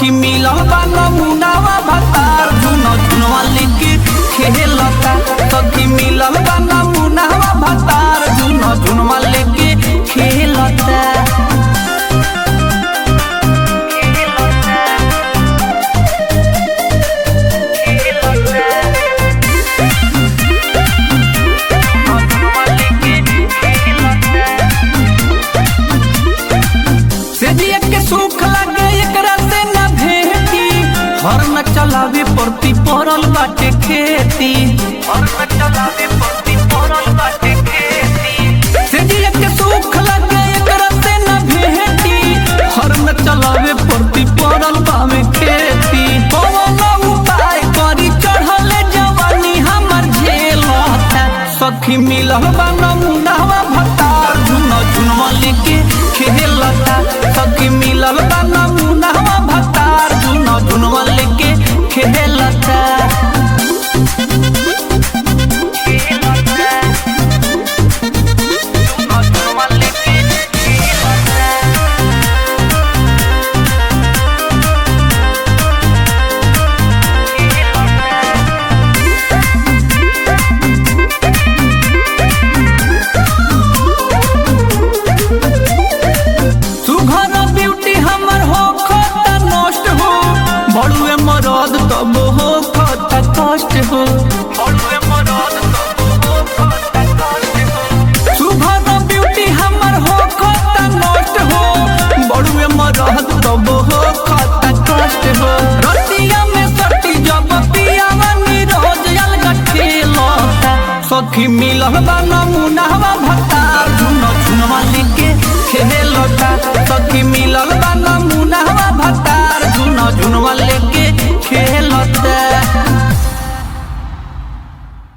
सखी मिलल बा नमुनावा भतार झुनो झुनवा लेके खेलता सखी मिलल बा नमुनावा भतार झुनो झुनवा लेके खेलता से जिया के सुख लगे एकरा से न भेटी हर न चलावे परती परल बाटे खेती हर न चलावे परती परल बाटे खेती से जिया के सुख लगे एकरा से न भेटी हर न चलावे परती परल बावे खेती पवन उपाय करी चढ़ल जवानी हमर झेलता सखी मिलल बा नमुनावा भतार झुनो झुनवा लेके खेलता सखी मिलल बा नमुनावा भतार झुनो झुनवा लेके खेलता सुघर ब्यूटी हमर हो खाता नष्ट हो बड़ुए मरद तब हो खाता कष्ट हो बड़ुए मरद तब हो खाता कष्ट हो सुघर ब्यूटी हमर हो खाता नष्ट हो बड़ुए मरद तब हो खाता कष्ट हो रतिया में सटी जब पियावा नीरज अलग खेलता सखी मिलल बा